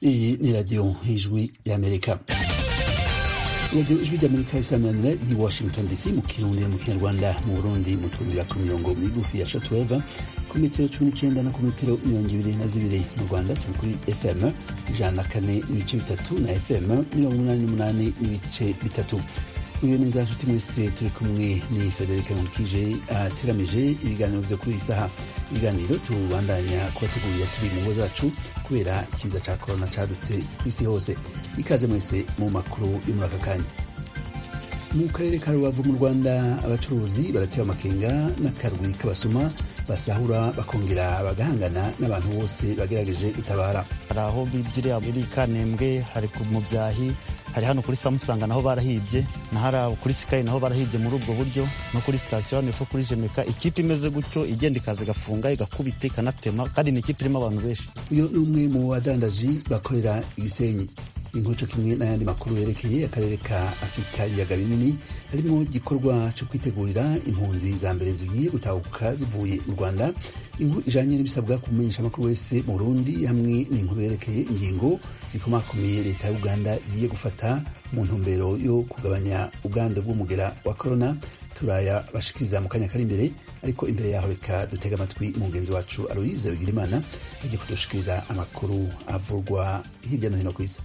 Iyi ni radiyo ijwi y'amerika radiyo ijwi ry'amerika isamanira i washington dc mu kirundi mu kinyarwanda mu burundi mu tumbira ku mirongo migufi ya shatuweva ku metero cumi n'icyenda no ku metero mirongo ibiri na zibiri mu rwanda turi kuri fm ijana na kane n'ibice bitatu na fm mirongo umunani n'umunani n'ibice bitatu uyu ni za nshuti mwese turi kumwe ni frederic nkukije ateramije ibiganiro vyo kuri iyi saha ibiganiro tubandanya kubategurira turi mu ngo zacu kubera ikiza ca korona cadutse ku isi hose ikaze mwese mu makuru yo muri aka kanya mu karere ka rubavu mu rwanda abacuruzi baratewe amakenga n'akarwi k'abasuma basahura bakongera bagahangana n'abantu bose bagerageje gutabara hari aho bibyiriya muri kanembwe hari mu byahi hari hano kuri samusanga naho barahibye na hari kuri sikayi naho barahibye muri ubwo buryo no kuri sitasiyo hano epfo kuri jemeka ikipe imeze gutyo igenda ikaza igafunga igakubita ikanatema kandi ni ikipe irimo abantu benshi uyu ni umwe mu badandaji bakorera igisenyi inkoco kimwe n'ayandi makuru yerekeye akarere ka afurika ibiyaga binini harimo igikorwa cyo kwitegurira impunzi za mbere zigiye gutahuka zivuye mu rwanda inkuru ijanye n'ibisabwa kumenyesha amakuru wese mu burundi hamwe n'inkuru yerekeye ingingo zikomakomeye leta ya uganda igiye gufata mu ntumbero yo kugabanya ubwandu bw'umugera wa korona turaya bashikiriza mu kanya kari imbere ariko imbere yaho reka dutega amatwi umugenzi wacu aloise bigirimana agiye kudushikiriza amakuru avurwa hirya no hino ku isi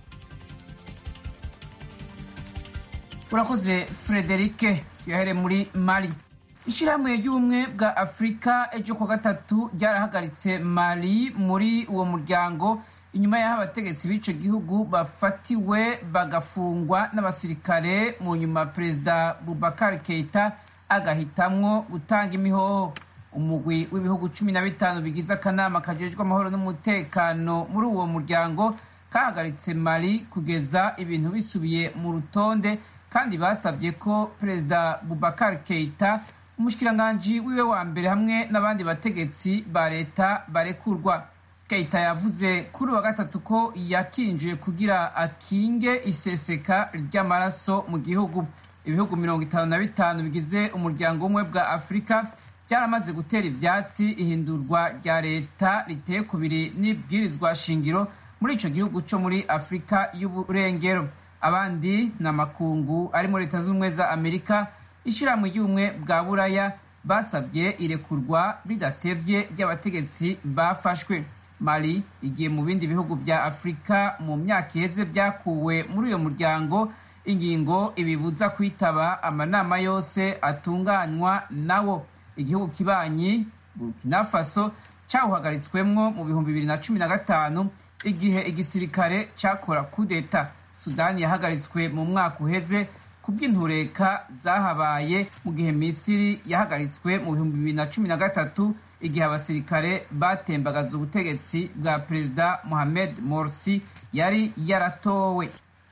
urakoze frederike tuyahere muri mali ishyirahamwe ry'ubumwe bwa afurika ejo ku gatatu ryarahagaritse mali muri uwo muryango inyuma y'aho abategetsi b'icyo gihugu bafatiwe bagafungwa n'abasirikare mu nyuma perezida bubakar keita agahitamwo gutanga imihoho umugwi w'ibihugu cumi na bitanu bigize akanama kajejwe amahoro n'umutekano muri uwo muryango kahagaritse mali kugeza ibintu bisubiye mu rutonde kandi basabye ko perezida bubakar keita umushikiranganji wiwe wa mbere hamwe n'abandi bategetsi ba leta barekurwa keita yavuze kuri wa gatatu ko yakinjiye kugira akinge iseseka ry'amaraso mu gihugu ibihugu mirongo itanu na bitanu bigize umuryango w'ubumwe bwa afurika byaramaze gutera ivyatsi ihindurwa rya leta riteye kubiri n'ibwirizwa shingiro muri ico gihugu co muri afurika y'uburengero abandi ni amakungu ari muri leta z'ubumwe za amerika ishyirahamwe ry'ubumwe bwa buraya basabye irekurwa bidatevye ry'abategetsi bafashwe mali igiye mu bindi bihugu vya afurika mu myaka iheze vyakuwe muri uyo muryango ingingo ibibuza kwitaba amanama yose atunganywa nawo igihugu kibanyi burkina faso cawuhagaritswemwo mu bihumbi bibiri na cumi na gatanu igihe igisirikare cakora kudeta sudani yahagaritswe mu mwaka uheze ku bw'intureka zahabaye mu gihe misiri yahagaritswe mu bihumbi bibiri na cumi na gatatu igihe abasirikare batembagaza ubutegetsi bwa perezida mohamed morsi yari yaratowe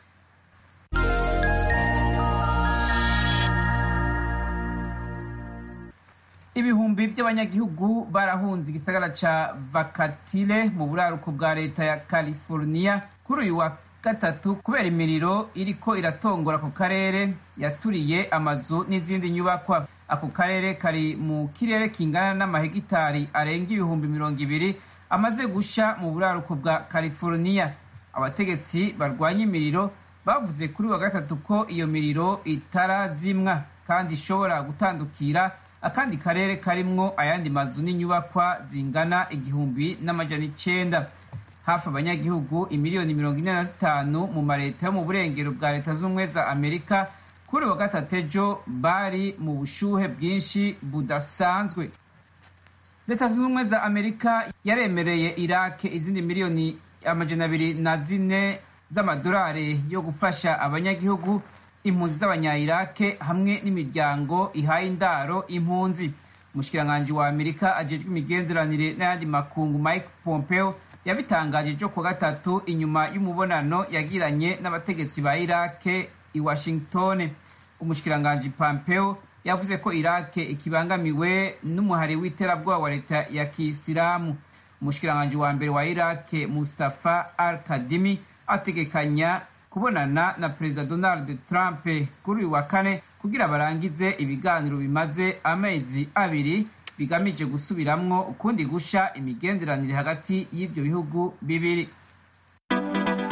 ibihumbi by'abanyagihugu barahunze igisagara ca vakatile mu buraruko bwa leta ya california kuri uyu wa gatatu kubera imiriro iriko iratongora ako karere yaturiye amazu n'izindi nyubakwa ako karere kari mu kirere kingana n'amahegitari arenga ibihumbi mirongo ibiri amaze gusha mu buraruko bwa california abategetsi barwanya imiriro bavuze kuri wa gatatu ko iyo miriro itarazimwa kandi ishobora gutandukira akandi karere karimwo ayandi mazu n'inyubakwa zingana igihumbi n'amajana icenda hafi abanyagihugu imiliyoni mirongo ine na zitanu mu mareta yo mu burengero bwa leta z'ubumwe za amerika kuri wa gatatu ejo bari mu bushuhe bwinshi budasanzwe leta zunze ubumwe za amerika yaremereye irake izindi miliyoni amajana abiri na zine z'amadolari yo gufasha abanyagihugu impunzi z'abanya-irake hamwe n'imiryango ihaye indaro impunzi umushikiranganji wa amerika ajejwe imigenderanire n'ayandi makungu mike pompeo yabitangaje ejo ku gatatu inyuma y'umubonano yagiranye n'abategetsi ba irake i washington umushikiranganji pompeo yavuze ko irake ikibangamiwe n'umuhari w'iterabwoba wa leta ya kisilamu umushikiranganji wa mbere wa irake mustafa al kadimi ategekanya kubonana na perezida donald trump kuri uyu wa kane kugira barangize ibiganiro bimaze amezi abiri bigamije gusubiramwo ukundi gusha imigenderanire hagati y'ivyo bihugu bibiri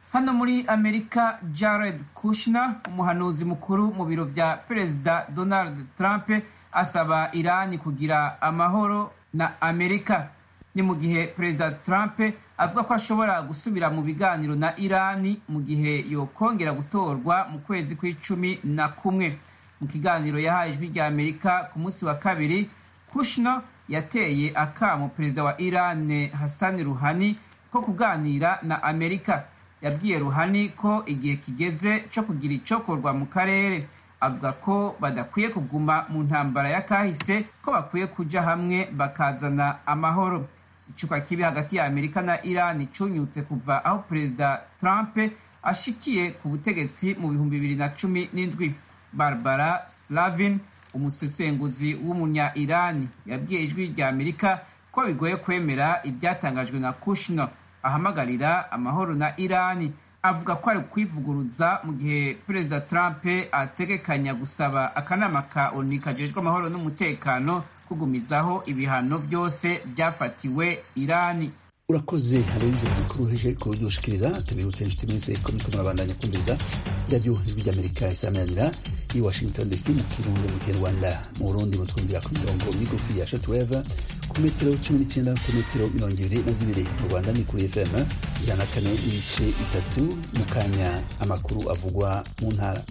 hano muri amerika jared kushner umuhanuzi mukuru mu biro bya perezida donald trump asaba irani kugira amahoro na amerika ni mu gihe perezida trump avuga ko ashobora gusubira mu biganiro na irani mu gihe yokongera gutorwa mu kwezi kw'icumi na kumwe mu kiganiro yahaye ijwi rya amerika ku munsi wa kabiri kushner yateye akamo perezida wa irani hassan ruhani ko kuganira na amerika yabwiye ruhani ko igihe kigeze cyo kugira icyokorwa mu karere avuga ko badakwiye kuguma mu ntambara ya kahise ko bakwiye kuja hamwe bakazana amahoro icupa kibi hagati ya amerika na irani cunyutse kuva aho perezida trump ashikiye ku butegetsi mu bihumbi bibiri na cumi n'indwi barbara slavin umusesenguzi w'umunya irani yabwiye ijwi rya amerika ko bigoye kwemera ibyatangajwe na kushner ahamagarira amahoro na irani avuga ko ari kwivuguruza mu gihe perezida trump ategekanya gusaba akanama ka oni kajejwe amahoro n'umutekano kugumizaho ibihano byose byafatiwe irani urakoze aloyize mukuru heje kudushikiriza tubibutse inshuti mwese ko muriko murabandanya kumviriza radiyo ijwi ry'amerika isamanira i washington dc mu kirundi mu kinyarwanda mu burundi mutwumvira ku mirongo migufi ya shatuweva ku metero cumi n'icyenda ku metero mirongo ibiri na zibiri mu rwanda ni kuri fm ijana na kane n'ibice bitatu mu kanya amakuru avugwa mu ntara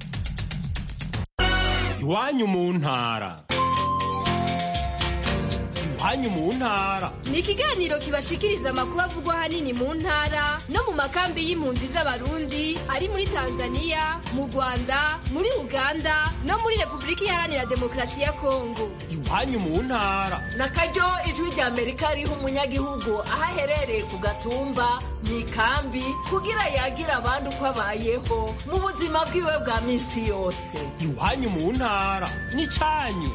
iwanyu mu ntara iwanyu mu ntara ni ikiganiro kibashikiriza amakuru avugwa ahanini mu ntara no mu makambi y'impunzi z'abarundi ari muri tanzania mu rwanda muri uganda no muri repubulika iharanira demokarasi ya kongo iwanyu mu ntara na karyo ijwi rya amerika riha umunyagihugu aho aherereye ku gatumba mu ikambi kugira yagira abandi uko abayeho mu buzima bwiwe bwa minsi yose iwanyu mu ntara n'icyanyu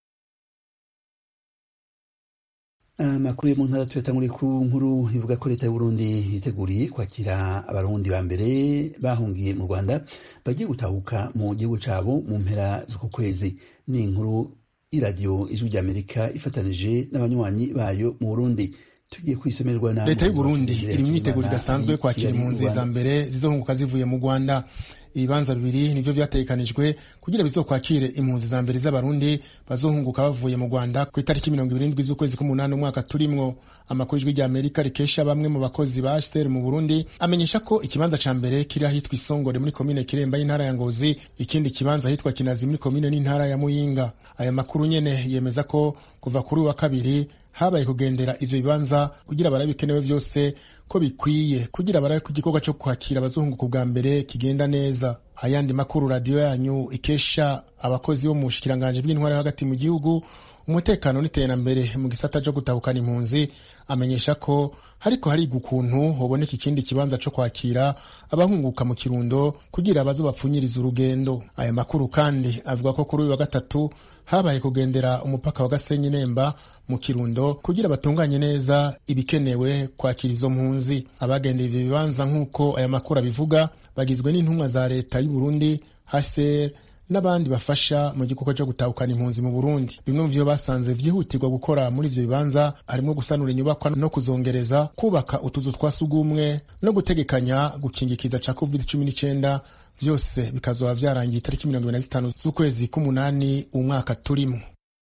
amakuru yo mu ntara tuyatanguriye ku nkuru ivuga ko leta y'uburundi yiteguriye kwakira abarundi ba mbere bahungiye mu rwanda bagiye gutahuka mu gihugu cabo mu mpera z'uku kwezi ni inkuru y'iradiyo ijwi ry'amerika ifatanije n'abanywanyi bayo mu burundi tugiye kwisomerwa na leta y'uburundi iri mu myiteguro idasanzwe kwakira impunzi za mbere zizohunguka zivuye mu rwanda ibibanza bibiri nivyo vyategekanijwe kugira bizokwakire impunzi za mbere z'abarundi bazohunguka bavuye mu rwanda ku itariki mirongo ibiri n'indwi z'ukwezi k'umunani umwaka turimwo amakuru ijwi rya amerika rikesha bamwe mu bakozi ba hcr mu burundi amenyesha ko ikibanza ca mbere kiri ahitwa isongore muri komine kiremba y'intara ya ngozi ikindi kibanza ahitwa kinazi muri komine n'intara ya muyinga aya makuru nyene yemeza ko kuva kuri wa kabiri habaye kugendera ivyo bibanza kugira barabe bikenewe vyose ko bikwiye kugira barabe ko igikorwa co kwakira abazunguka bwa mbere kigenda neza ayandi makuru radiyo yanyu ikesha abakozi bo mu bushikiranganji bw'intwara hagati mu gihugu umutekano n'iterambere mu gisata co gutahukana impunzi amenyesha ko hariko hariga ukuntu hoboneka ikindi kibanza co kwakira abahunguka mu kirundo kugira bazo bapfunyiriza urugendo aya makuru kandi avuga ko kuri uyu wa gatatu habaye kugendera umupaka wa gasenyi nemba mu kirundo kugira batunganye neza ibikenewe kwakira izo mpunzi abagendera ivyo bibanza nk'uko aya makuru abivuga bagizwe n'intumwa za leta y'uburundi hcr n'abandi bafasha mu gikorwa cyo gutahukana impunzi mu burundi bimwe mu vyo basanze vyihutirwa gukora muri ivyo bibanza harimo gusanura inyubakwa no kuzongereza kubaka utuzu twa sugumwe no gutegekanya gukingikiza ca covid cumi n'icenda vyose bikazoba vyarangiye itariki mirongo ibiri na zitanu z'ukwezi k'umunani umwaka turimo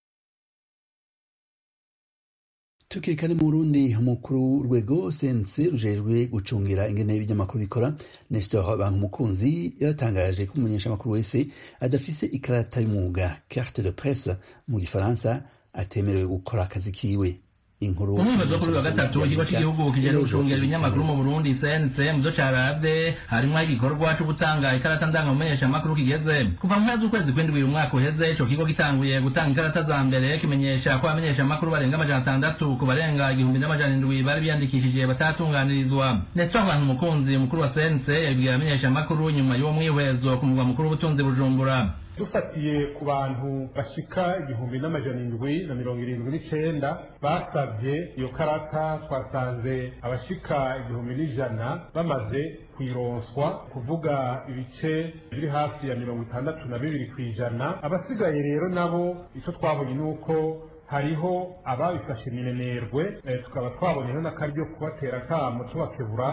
tukirikane mu burundi umukuru w'urwego sense rujejwe gucungira ingene y'ibinyamakuru bikora nestor bankumukunzi yaratangaje ko umumenyeshamakuru wese adafise ikarata y'umwuga carte de presse mu gifaransa atemerewe gukora akazi kiwe inkuru umwumvezi wo kuri wa gatatu ikigo cy'igihugu kijejwe gucungira ibinyamakuru mu burundi cnc mu vyo caravye harimwo igikorwa co gutanga ikarata ndangamumenyeshamakuru kigeze kuva mu mpera z'ukwezi kw'indwi uyu mwaka uheze ico kigo gitanguye gutanga ikarata za mbere kimenyesha ko abamenyeshamakuru barenga amajana atandatu ku barenga igihumbi n'amajana indwi bari biyandikishije batatunganirizwa ndetse abantu umukunzi mukuru wa cnc yabibwira abamenyeshamakuru nyuma y'uwo mwihwezo ku mugwa mukuru w'ubutunzi bujumbura dufatiye ku bantu bashika igihumbi n'amajana indwi na mirongo irindwi n'icenda basabye iyo karata twasanze abashika igihumbi n'ijana bamaze kwironswa kuvuga ibice biri hafi ya mirongo itandatu na bibiri ku ijana abasigaye rero nabo icyo twabonye ni uko hariho ababifashe minenerwe tukaba twaboneyeho n'akaryo kubatera akamo tubakebura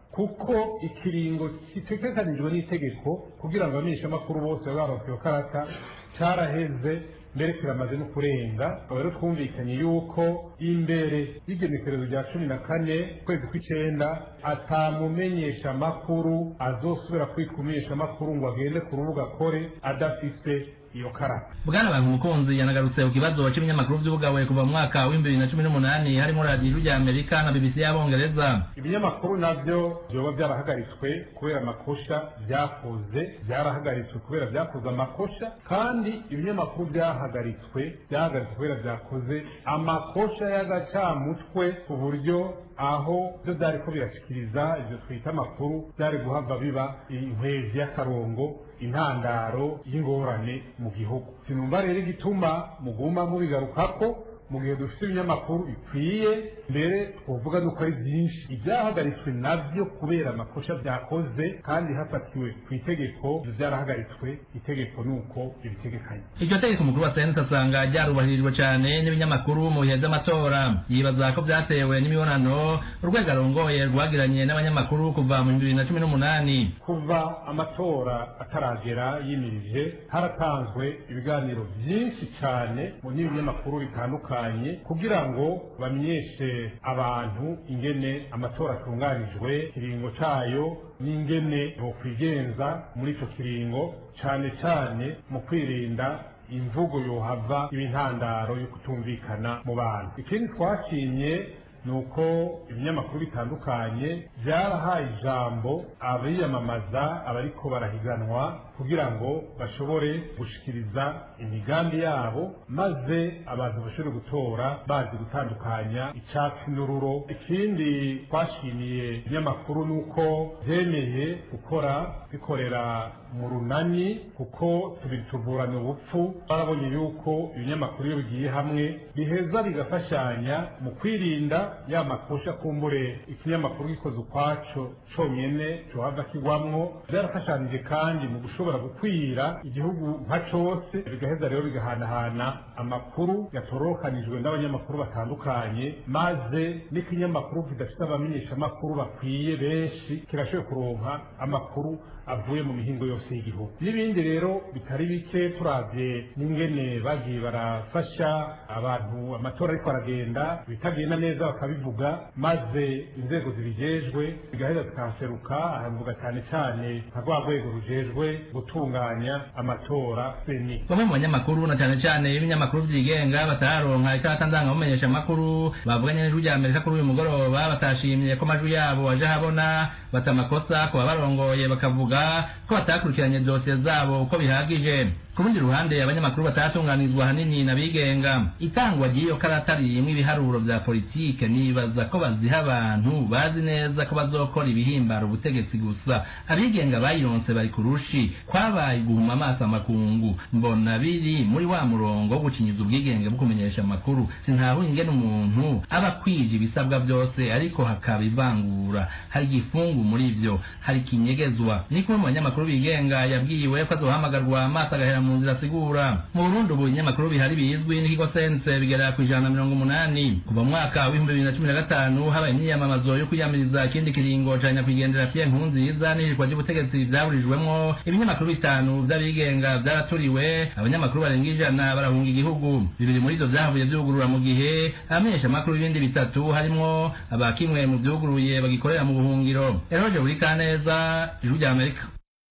kuko ikiringo gitegekanijwe n'itegeko kugira ngo abamenyeshamakuru bose babe baronse iyo karata caraheze mbere kiramaze no kurenga tukaba rero twumvikanye yuko imbere y'igenekerezo rya cumi na kane ukwezi kw'icenda atamumenyesha amakuru azosubira kwitwa umumenyeshamakuru ngo agende ku rubuga akore adafise iyo karata bwana bantu umukunzi yanagarutse ku kibazo cy'ibinyamakuru vy'ubugawe kuva mu mwaka w'ibihumbi bibiri na cumi n'umunani harimo radiyo rya amerika na bbc y'abongereza ibinyamakuru navyo vyoba vyarahagaritswe kubera amakosha vyakoze vyarahagaritswe kubera vyakoze amakosha kandi ibinyamakuru vyahagaritswe vyahagaritswe kubera vyakoze amakosha y'agacamutwe ku buryo aho byo byariko birashikiriza ivyo twita amakuru byari guhava biba inkwezi y'akarongo intandaro y'ingorane mu gihugu sinumva rero igituma muguma mubigarukako mu gihe dufite ibinyamakuru bikwiye mbere twovuga nuko ari byinshi ibyahagaritswe nabyo kubera amakosha byakoze kandi hafatiwe ku itegeko ibyo byarahagaritswe itegeko ni uko ibitegekanye iryo tegeko mukuru wa senate asanga ryarubahirijwe cyane n'ibinyamakuru mu bihe by'amatora yibaza ko byatewe n'imibonano urwego arongoye rwagiranye n'abanyamakuru kuva mu bibiri na cumi n'umunani kuva amatora ataragera yimirije haratanzwe ibiganiro byinshi cyane mu n'ibinyamakuru bitandukanye kugira ngo bamenyeshe abantu ingene amatora atunganijwe ikiringo cayo n'ingene bokwigenza muri ico kiringo cane cane mu kwirinda imvugo yohava ibintandaro yo kutumvikana mu bantu ikindi twashimye ni uko ibinyamakuru bitandukanye byarahaye ijambo abiyamamaza abariko barahiganwa kugira ngo bashobore gushikiriza imigambi yabo maze abantu bashobore gutora bazi gutandukanya icyatsi n'ururo ikindi twashimiye ibinyamakuru ni uko byemeye gukora bikorera mu runani kuko tubiri tuvurana ubupfu barabonye yuko ibinyamakuru iyo bigiye hamwe biheza bigafashanya mu kwirinda ya makosha kumbure ikinyamakuru gikoze ukwaco conyene cohava kigwamwo byarafashanije kandi mu gushobora gukwira igihugu nka cose bigaheza rero bigahanahana amakuru yatorokanijwe n'abanyamakuru batandukanye maze n'ikinyamakuru kidafite abamenyeshamakuru bakwiye benshi kirashoboye kuronka amakuru avuye mu mihingo yose y'igihugu n'ibindi rero bitari bike turavye n'ingene bagiye barafasha abantu amatora ariko aragenda bitagenda neza bakabivuga maze inzego zibijejwe zigaheza zikahaseruka ahavuga cyane cyane nka rwa rwego rujejwe gutunganya amatora seni bamwe mu banyamakuru na cyane cyane ibinyamakuru byigenga bataronka ikarata ndangamumenyesha amakuru bavuganye n'ijwi rya amerika kuri uyu mugoroba batashimye ko amajwi yabo aje ahabona bata amakosa ku babarongoye bakavuga ko batakurikiranye dosiye zabo uko bihagije ku rundi ruhande abanyamakuru batatunganizwa hanini n'abigenga itangwa ry'iyo karata ririmo ibiharuro vya politike nibaza ko baziha abantu bazi neza ko bazokora ibihimbara ubutegetsi gusa abigenga bayironse bari ku rushi kwabaye guhuma amaso amakungu mbona biri muri wa murongo wo gucinyiza ubwigenge bwo kumenyesha amakuru sintahuye ingene umuntu aba akwije ibisabwa vyose ariko hakaba ivangura hari igifungu muri ivyo hari ikinyegezwa ni kumwe mu banyamakuru bigenga yabwiwe ko azohamagarwa amaso agahera mu nzira asigura mu burundi ubu ibinyamakuru bihari bizwi n'ikigo sense bigera ku ijana na mirongo umunani kuva mu mwaka w'ibihumbi bibiri na cumi na gatanu habaye imyiyamamazo yo kwiyamiriza ikindi kiringo ca nyakwigendera pierre nkurunziza n'ihirikwa ry'ubutegetsi vyaburijwemwo ibinyamakuru bitanu vy'abigenga vyaraturiwe abanyamakuru barenga ijana barahunga igihugu bibiri muri ivyo vyahavuye vyugurura mu gihe abamenyeshamakuru b'ibindi bitatu harimwo abakimwe mu vyuguruye bagikorera mu buhungiro eroje buri kaneza ijwi rya amerika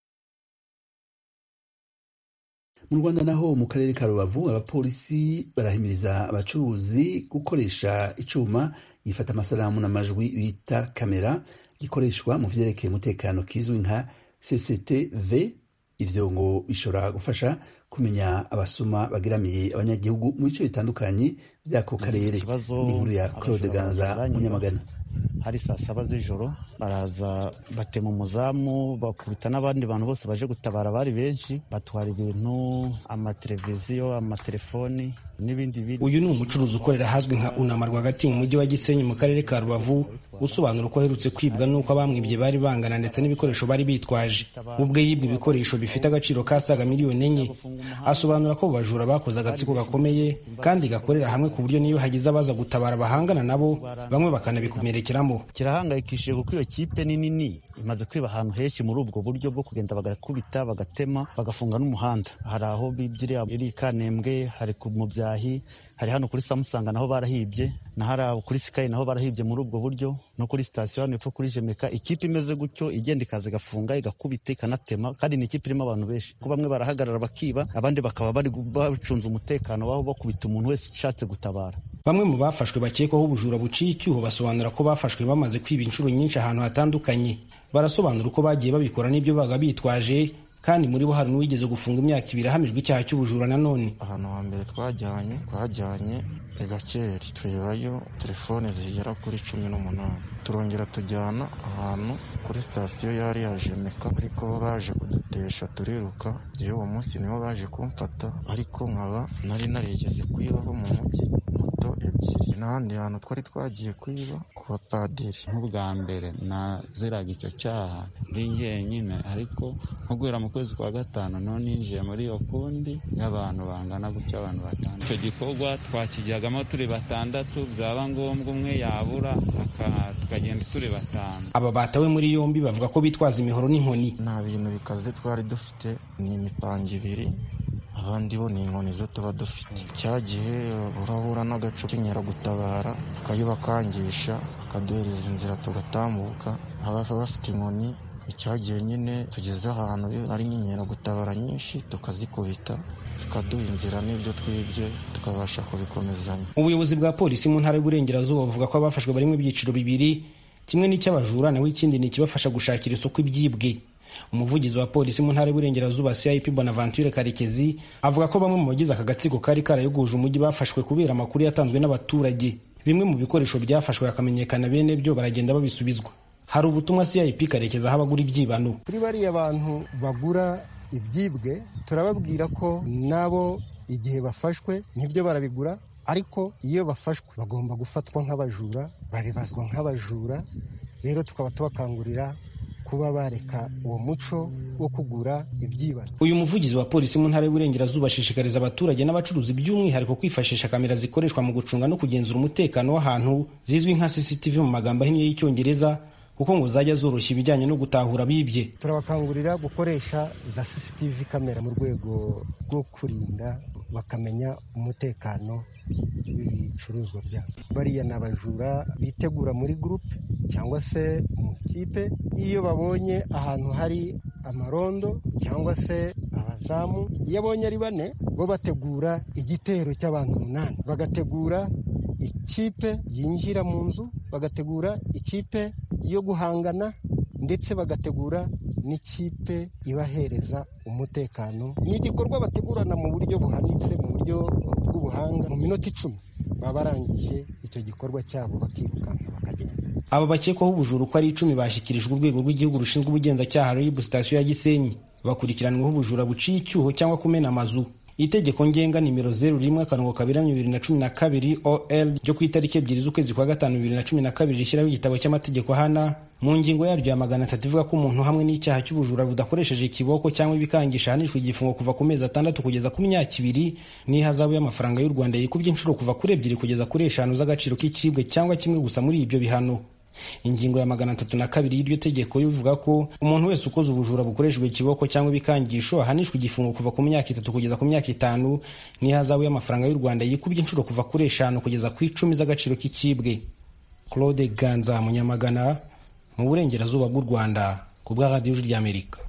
mu rwanda naho mu karere ka rubavu abapolisi barahimiriza abacuruzi gukoresha icuma gifata amasanamu n'amajwi bita kamera gikoreshwa mu vyerekeye umutekano kizwi nka cctv ivyo ngo bishobora gufasha kumenya abasuma bageramiye abanyagihugu mu bice bitandukanye vy'ako karere inkuru ya claude ganza munyamagana hari saa saba z'ijoro baraza batema umuzamu bakubita n'abandi bantu bose baje gutabara bari benshi batwara ibintu amateleviziyo amatelefoni n'ibindi biri uyu ni umucuruzi ukorera ahazwi nka unama rwagati mu mujyi wa gisenyi mu karere ka rubavu usobanura uko aherutse kwibwa n'uko abamwibye bari bangana ndetse n'ibikoresho bari bitwaje ubwe yibwe ibikoresho bifite agaciro kasaga miliyoni enye asobanura ko abo bajura bakoze agatsiko gakomeye kandi gakorera hamwe ku buryo niyo hagize abaza gutabara bahangana nabo bamwe bakanabikomerekeramo kirahangayikishije kuko iyo kipe ni nini imaze kwiba ahantu henshi muri ubwo buryo bwo kugenda bagakubita bagatema bagafunga n'umuhanda hari aho bibye iri kanembwe hari ku mubyahi hari hano kuri samusanga naho barahibye na hari kuri sikayi naho barahibye muri ubwo buryo no kuri sitasiyo hano epfo kuri jemeka ikipe imeze gutyo igenda ikaza igafunga igakubita ikanatema kandi ni ikipe irimo abantu benshi ko bamwe barahagarara bakiba abandi bakaba bari bacunze umutekano w'aho bakubita umuntu wese ushatse gutabara bamwe mu bafashwe bakekwaho ubujura buciye icyuho basobanura ko bafashwe bamaze kwiba inshuro nyinshi ahantu hatandukanye barasobanura uko bagiye babikora n'ibyo baga bitwaje kandi muri bo hari n'uwigeze gufunga imyaka ibiri ahamijwe icyaha cy'ubujura nanone ahantu hambere twajyanye twajyanye igakeri turebayo telefone zigera kuri cumi n'umunani turongera tujyana ahantu kuri sitasiyo yari yajemeka ariko baje kudutesha turiruka yewe uwo munsi nibo baje kumfata ariko nkaba nari narigeze kwibaho mu mujyi moto ebyiri n'ahandi hantu twari twagiye kwiba ku bapadiri nk'ubwa mbere naziraga icyo cyaha ndi jyenyine ariko nko guhera mu kwezi kwa gatanu none ninjiye muri iyo kundi y'abantu bangana gutya abantu batanu icyo gikorwa twakijyagamo turi batandatu byaba ngombwa umwe yabura tukagenda turi batanu aba batawe muri yombi bavuga ko bitwaza imihoro n'inkoni nta bintu bikaze twari dufite ni imipanga ibiri abandi bo ni inkoni zo tuba dufite cya gihe urahura n'agacu k'inkeragutabara tukayibakangisha bakaduhereza inzira tugatambuka ababa bafite inkoni icyagiye nyine tugeze ahantu ari nk'inkeragutabara nyinshi tukazikubita zikaduha inzira n'ibyo twibye tukabasha kubikomezanya ubuyobozi bwa polisi mu ntara y'uburengerazuba buvuga ko abafashwe barimo ibyiciro bibiri kimwe n'icy'abajura naho ikindi ni ikibafasha gushakira isoko ibyibwe umuvugizi wa polisi mu ntara y'uburengerazuba cip bonaventure karekezi avuga ko bamwe mu bagize aka gatsiko kari karayoguje umujyi bafashwe kubera amakuru yatanzwe n'abaturage bimwe mu bikoresho byafashwe hakamenyekana bene byo baragenda babisubizwa hari ubutumwa cip karekezi aho abagura ibyibano kuri bariya bantu bagura ibyibwe turababwira ko nabo igihe bafashwe nibyo barabigura ariko iyo bafashwe bagomba gufatwa nk'abajura babibazwa nk'abajura rero tukaba tubakangurira kuba bareka uwo muco wo kugura ibyibano uyu muvugizi wa polisi mu ntara y'uburengerazuba ashishikariza abaturage n'abacuruzi by'umwihariko kwifashisha kamera zikoreshwa mu gucunga no kugenzura umutekano w'ahantu zizwi nka cctv mu magambo ahinnye y'icyongereza kuko ngo zajya zoroshya ibijyanye no gutahura bibye turabakangurira gukoresha za cctv kamera mu rwego rwo kurinda bakamenya umutekano w'ibicuruzwa byabo bariya ni abajura bitegura muri gurupe cyangwa se mu kipe iyo babonye ahantu hari amarondo cyangwa se abazamu iyo abonye ari bane bo bategura igitero cy'abantu umunani bagategura ikipe yinjira mu nzu bagategura ikipe yo guhangana ndetse bagategura n'ikipe ibahereza umutekano ni igikorwa bategurana mu buryo buhanitse mu buryo bw'ubuhanga mu minota icumi baba barangije icyo gikorwa cyabo bakirukanka bakagenda aba bakekwaho ubujura uko ari icumi bashyikirijwe urwego rw'igihugu rushinzwe ubugenzacyaha rib sitasiyo ya gisenyi bakurikiranyweho ubujura buciye icyuho cyangwa kumena amazu itegeko ngenga nimero zeru rimwe akarongo kabiri bibiri na cumi na kabiri ol ryo ku itariki ebyiri z'ukwezi kwa gatanu bibiri na cumi na kabiri rishyiraho igitabo cy'amategeko hana mu ngingo yaryo ya magana atatu ivuga ko umuntu hamwe n'icyaha cy'ubujura budakoresheje ikiboko cyangwa ibikangisha ahanishwa igifungo kuva ku mezi atandatu kugeza ku myaka ibiri n'ihazabu y'amafaranga y'u rwanda yikubye inshuro kuva kuri ebyiri kugeza kuri eshanu z'agaciro k'ikibwe cyangwa kimwe gusa muri ibyo bihano ingingo ya magana atatu na kabiri y'iryo tegeko ivuga ko umuntu wese ukoze ubujura bukoreshejwe ikiboko cyangwa ibikangisho ahanishwa igifungo kuva ku myaka itatu kugeza ku myaka itanu n'ihazabu y'amafaranga y'u rwanda yikubye inshuro kuva kuri eshanu kugeza ku icumi z'agaciro k'ikibwe claude ganza munyamagana mu burengerazuba bw'u rwanda ku bwa radiyo ry'amerika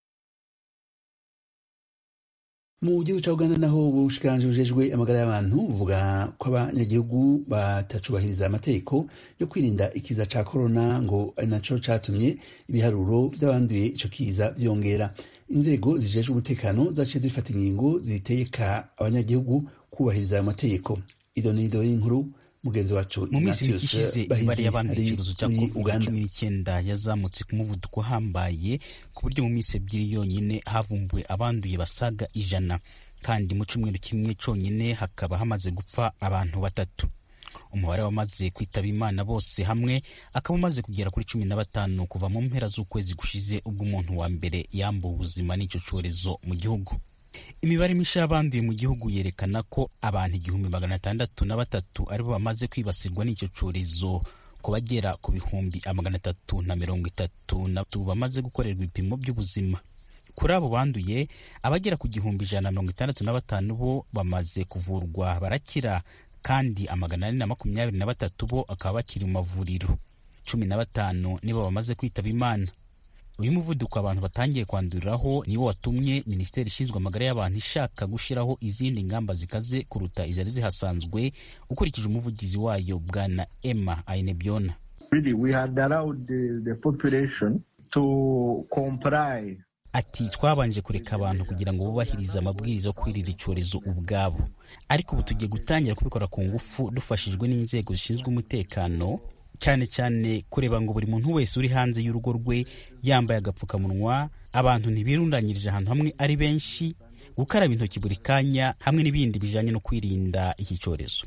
mu gihugu cya uganda naho ubushikiranganji bujejwe amagara y'abantu buvuga ko abanyagihugu batacubahiriza amategeko yo kwirinda ikiza ca korona ngo ari naco catumye ibiharuro vy'abanduye ico kiza vyongera inzego zijejwe umutekano zaciye zifata ingingo zitegeka abanyagihugu kubahiriza ayo mategeko idonido y'inkuru mugenzi wacu mu minsi mike ishize imibare y'abanduye icyorezo cya covid cumi n'icyenda yazamutse ku muvuduko uhambaye ku buryo mu minsi ebyiri yonyine havumbuwe abanduye basaga ijana kandi mu cyumweru kimwe cyonyine hakaba hamaze gupfa abantu batatu umubare wamaze kwitaba imana bose hamwe akaba umaze kugera kuri cumi na batanu kuva mu mpera z'ukwezi gushize ubwo umuntu wa mbere yambuwe ubuzima n'icyo cyorezo mu gihugu imibare mishya y'abanduye mu gihugu yerekana ko abantu igihumbi magana atandatu na batatu aribo bamaze kwibasirwa n'icyo cyorezo ku bagera ku bihumbi magana atatu na mirongo itatu na bamaze gukorerwa ibipimo by'ubuzima kuri abo banduye abagera ku gihumbi ijana na mirongo itandatu na batanu bo bamaze kuvurwa barakira kandi amagana ane na makumyabiri na batatu bo akaba bakiri mu mavuriro cumi na batanu nibo bamaze kwitaba imana uyu muvuduko abantu batangiye kwanduriraho niwo watumye minisiteri ishinzwe amagara y'abantu ishaka gushyiraho izindi ngamba zikaze kuruta izari zihasanzwe ukurikije umuvugizi wayo bwana emma ainebyona really we had allowed the, the population to comply ati twabanje kureka abantu kugira ngo bubahirize amabwiriza yo kwirira icyorezo ubwabo ariko ubu tugiye gutangira kubikora ku ngufu dufashijwe n'inzego zishinzwe umutekano cyane cyane kureba ngo buri muntu wese uri hanze y'urugo rwe yambaye agapfukamunwa abantu ntibirundanyirije ahantu hamwe ari benshi gukaraba intoki buri kanya hamwe n'ibindi bijyanye no kwirinda iki cyorezo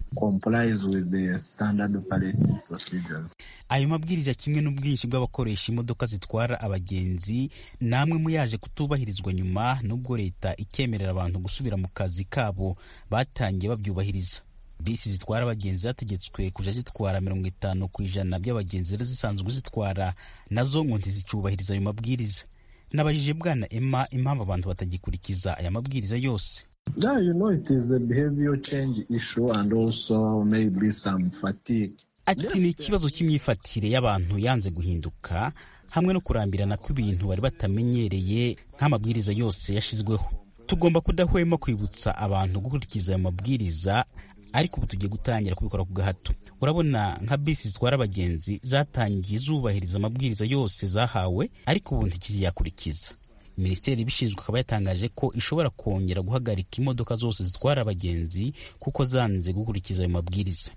ayo mabwiriza kimwe n'ubwinshi bw'abakoresha imodoka zitwara abagenzi namwe mu yaje kutubahirizwa nyuma n'ubwo leta ikemerera abantu gusubira mu kazi kabo batangiye babyubahiriza bisi zitwara abagenzi zategetswe kujya zitwara mirongo itanu ku ijana by'abagenzi zari zisanzwe zitwara nazo ngo ntizicubahiriza ayo mabwiriza nabajije bwana emma impamvu abantu batagikurikiza aya mabwiriza yose Yeah, you know, it is a behavior change issue and also maybe some fatigue. ati ni ikibazo cy'imyifatire y'abantu yanze guhinduka hamwe no kurambirana kw'ibintu bari batamenyereye nk'amabwiriza yose yashyizweho tugomba kudahwema kwibutsa abantu gukurikiza ayo mabwiriza ariko ubu tugiye gutangira kubikora ku gahato urabona nka bisi zitwara abagenzi zatangiye zubahiriza amabwiriza yose zahawe ariko ubu ntikiziyakurikiza minisiteri ibishinzwe akaba yatangaje ko ishobora kongera guhagarika imodoka zose zitwara abagenzi kuko zanze gukurikiza ayo mabwiriza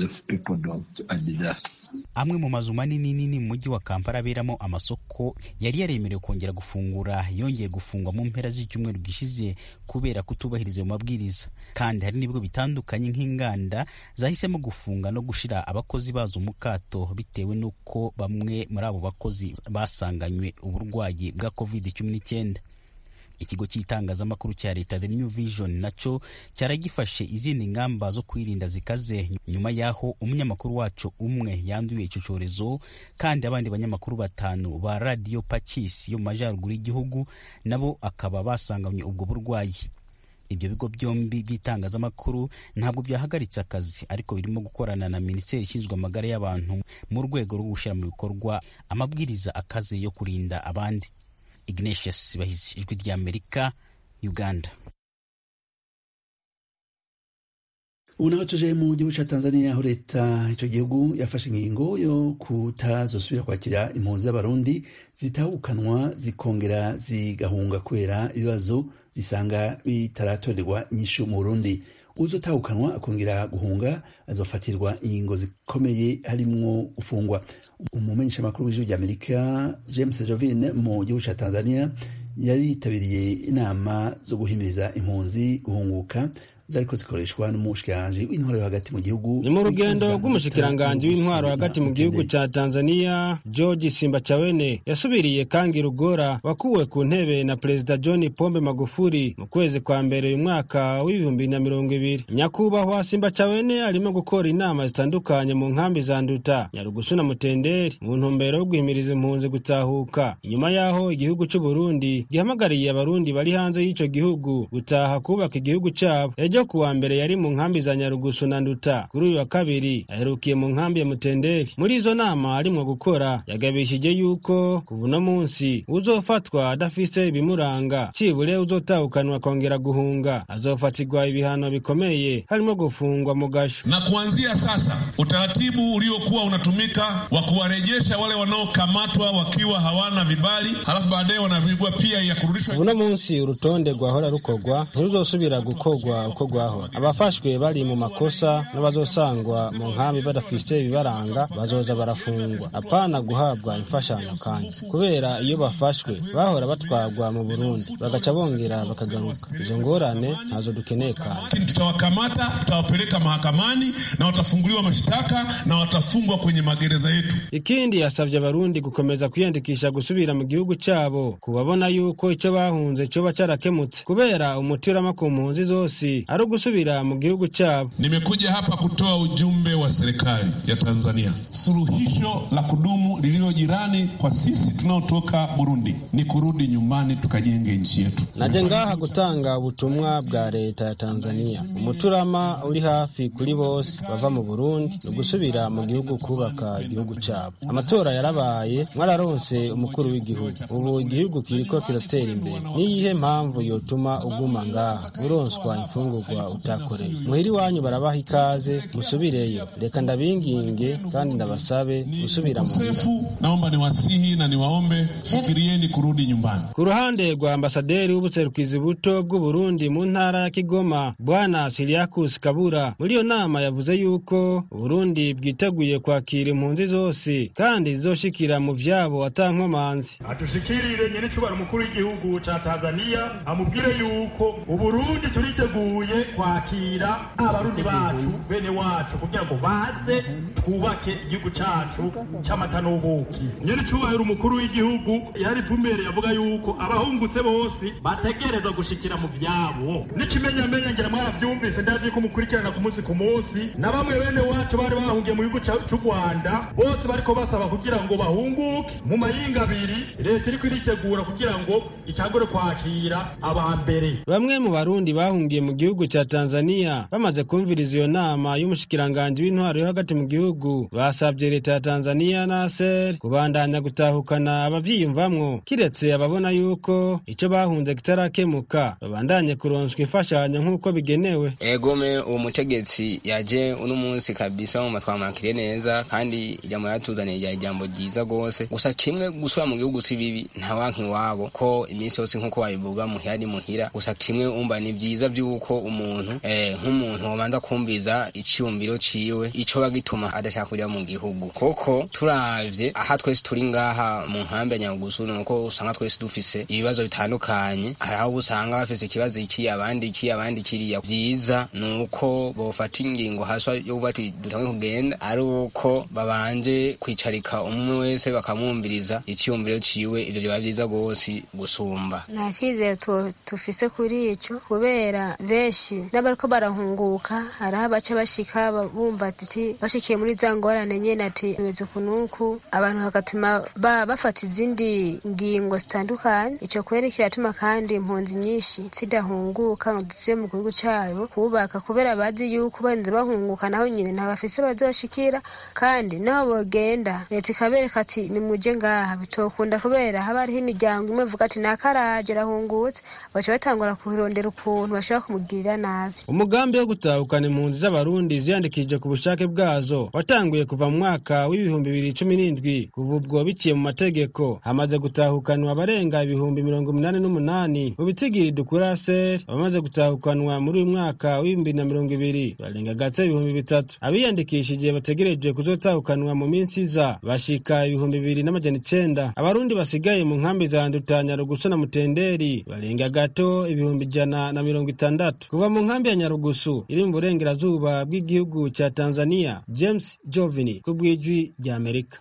amwe mu mazu manini nini mu mujyi wa kampala aberamo amasoko yari yaremerewe kongera gufungura yongeye gufungwa mu mpera z'icyumweru gishize kubera kutubahiriza ayo mabwiriza kandi hari n'ibigo bitandukanye nk'inganda zahisemo gufunga no gushyira abakozi bazo mu kato bitewe n'uko bamwe muri abo bakozi basanganywe uburwayi bwa covid cumi n'icyenda ikigo cy'itangazamakuru cya leta the new vision nacyo cyari gifashe izindi ngamba zo kwirinda zikaze nyuma y'aho umunyamakuru wacu umwe yanduye icyo cyorezo kandi abandi banyamakuru batanu ba radiyo pakisi yo mu majyaruguru y'igihugu nabo akaba basanganywe ubwo burwayi ibyo bigo byombi by'itangazamakuru ntabwo byahagaritse akazi ariko birimo gukorana na minisiteri ishinzwe amagara y'abantu mu rwego rwo gushyira mu bikorwa amabwiriza akaze yo kurinda abandi ignatius bahizi ijwi ry'amerika uganda ubu naho tuje mu gihugu cya tanzania aho leta icyo gihugu yafashe ingingo yo kutazosubira kwakira impunzi z'abarundi zitahukanwa zikongera zigahunga kubera ibibazo zisanga bitaratorerwa inyishu mu burundi uzotahukanwa akongera guhunga azofatirwa ingingo zikomeye harimwo gufungwa umumenyesha makuru w'ijwi ry'amerika james jovine mu gihugu cya tanzania yari yitabiriye inama zo guhimiriza impunzi guhunguka zariko zikoreshwa n'umushikiranganji w'intwaro yo hagati mu gihugu ni mu rugendo rw'umushikiranganji w'intwaro hagati mu gihugu ca tanzania george simbachawene yasubiriye kangi rugora wakuwe ku ntebe na perezida john pombe magufuri mu kwezi kwa mbere uyu mwaka w'ibihumbi na mirongo ibiri nyakubahwa simbachawene arimo gukora inama zitandukanye mu nkambi za nduta nyarugusu na mutenderi mu ntumbero yo guhimiriza impunzi gutahuka inyuma y'aho igihugu c'uburundi gihamagariye abarundi bari hanze y'ico gihugu gutaha kubaka igihugu cabo ejo kuwa mbere yari mu nkambi za nyarugusu na nduta kuri uyu wa kabiri aherukiye mu nkambi ya mutenderi muri izo nama arimwo gukora yagabishije yuko kuva uno munsi uzofatwa adafise ibimuranga cibure uzotahukanwa akongera guhunga azofatirwa ibihano bikomeye harimo gufungwa mu gasho na kuanzia sasa utaratibu uliokuwa unatumika wa kuwarejesha wale wanaokamatwa wakiwa hawana vibali halafu baadaye wanavigwa pia ya kurudishwa uno munsi urutonde rwahora rukorwa ntiruzosubira gukorwa uko gukorwaho abafashwe bari mu makosa n'abazosangwa mu nkambi badafise ibibaranga bazoza barafungwa apana guhabwa imfashanyo kandi kubera iyo bafashwe bahora batwarwa mu burundi bagaca bongera bakagaruka izo ngorane ntazo dukeneye kandi lakini tutawakamata tutawapeleka mahakamani na watafunguliwa mashtaka na watafungwa kwenye magereza yetu ikindi yasabye abarundi gukomeza kwiyandikisha gusubira mu gihugu cyabo kubabona yuko icyo bahunze cyoba cyarakemutse kubera umuti urama ku mpunzi zose ari ugusubira mu gihugu cyabo nimekuja hapa kutoa ujumbe wa serikali ya tanzania suluhisho la kudumu lililo jirani kwa sisi tunaotoka burundi ni kurudi nyumbani tukajenge nchi yetu naje ngaha gutanga ubutumwa bwa leta ya tanzania umuturama uri hafi kuri bose bava mu burundi ni ugusubira mu gihugu kubaka igihugu cyabo amatora yarabaye mwararonse umukuru w'igihugu ubu igihugu kiriko kiratera imbere niyihe mpamvu yotuma uguma ngaha uronswa imfungurwa utakoreye muhiri wanyu barabaha ikaze musubireyo reka ndabinginge kandi ndabasabe gusubira mu sefu naomba niwasihi na niwaombe fikirieni kurudi nyumbani ku ruhande rwa ambasaderi w'ubuserukizi buto bw'uburundi mu ntara ya kigoma bwana siriakus kabura muri iyo nama yavuze yuko uburundi bwiteguye kwakira impunzi zose kandi zizoshikira mu vyabo atankomanzi atushikirire nyene cubara umukuru w'igihugu ca tanzania amubwire yuko uburundi turiteguye kwakira abarundi bacu bene wacu kugira ngo baze twubake igihugu cacu c'amata n'ubuki nyene cubahiro umukuru w'igihugu yari pumere avuga yuko abahungutse bose bategerezwa gushikira mu vyabo n'ikimenyamenya ngira mwaravyumvise ndazi ko mukurikirana ku munsi ku munsi na bamwe bene wacu bari bahungiye mu gihugu c'u rwanda bose bariko basaba kugira ngo bahunguke mu mayinga abiri leta iriko iritegura kugira ngo itangure kwakira aba mbere bamwe mu barundi bahungiye mu gihugu ca tanzania bamaze kumviriza iyo nama y'umushikiranganji w'intwaro yo hagati mu gihugu basabye leta ya tanzania na ser kubandanya gutahukana abavyiyumvamwo kiretse ababona yuko ico bahunze kitarakemuka babandanye kuronswa imfashanyo nk'uko bigenewe egome uwo mutegetsi yaje uno munsi kabisa mu matwamakire neza kandi ijambo yatuzaniye rya ijambo ryiza rwose gusa kimwe gusubira mu gihugu si bibi nta wanki iwabo ko iminsi yose nk'uko babivuga muhira ari muhira gusa kimwe umva ni vyiza vy'uko umuntu eh, nk'umuntu wobanza kumviza iciyumviro ciwe ico bagituma adashaka kuja mu gihugu koko turavye aha twese turi ngaha mu nkambi ya nyarugusu nuko usanga twese dufise ibibazo bitandukanye hari aho usanga bafise ikibazo iki abandi iki abandi kiriya vyiza nuko bofata ingingo haswa yo kuvuga ati dutange kugenda ari uko babanje kwicarika umwe wese bakamwumviriza iciyumviro ciwe ivyo biba vyiza rwose gusumba nta cyizere tufise kuri ico kubera benshi n'abariko barahunguka hariho abaca bashika bumva ati bashikiye muri za ngorane nyene ati bimeze ukunuku abantu bagatuma bafata izindi ngingo zitandukanye ico kweri kiratuma kandi impunzi nyinshi zidahunguka ngo zive mu gihugu cabo kubaka kubera bazi yuko barinze bahunguka naho nyine ntabafise bazoshikira kandi naho bogenda leta ikabereka ati nimuje ngaha bitokunda kubera haba hariho imiryango imwe ivuga ati nakaraje arahungutse baca batangura kurondera ukuntu bashobora kumugirira nabi umugambi wo gutahukana impunzi z'abarundi ziyandikishije ku bushake bwazo watanguye kuva mu mwaka w'ibihumbi bibiri cumi n'indwi kuva ubwo biciye mu mategeko hamaze gutahukanwa abarenga ibihumbi mirongo umunani n'umunani mu bitsigiri dukura ser abamaze gutahukanwa muri uyu mwaka w'ibihumbi na mirongo ibiri barenga gatse ibihumbi bitatu abiyandikishije bategereje kuzotahukanwa mu minsi iza bashika ibihumbi bibiri n'amajana icenda abarundi basigaye mu nkambi za ndutanya rugusu na mutenderi barenga gato ibihumbi ijana na mirongo itandatu kuva mu nkambi ya nyarugusu iri mu burengerazuba bw'igihugu ca tanzania james jovini ku bw'ijwi ry'amerika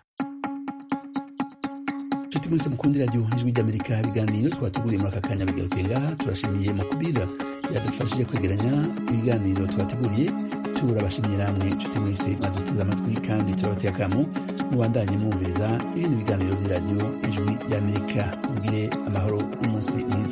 nshuti mwese mukundi radiyo ijwi ry'amerika ibiganiro twateguriye muri aka kanya bigaruke ngaha turashimiye makubira yadufashije kwegeranya ibiganiro twateguriye turabashimiye namwe nshuti mwese mwaduteze amatwi kandi turabateye akamu mubandanye mwumviriza ibindi biganiro by'iradiyo ijwi ry'amerika mugire amahoro n'umunsi mwiza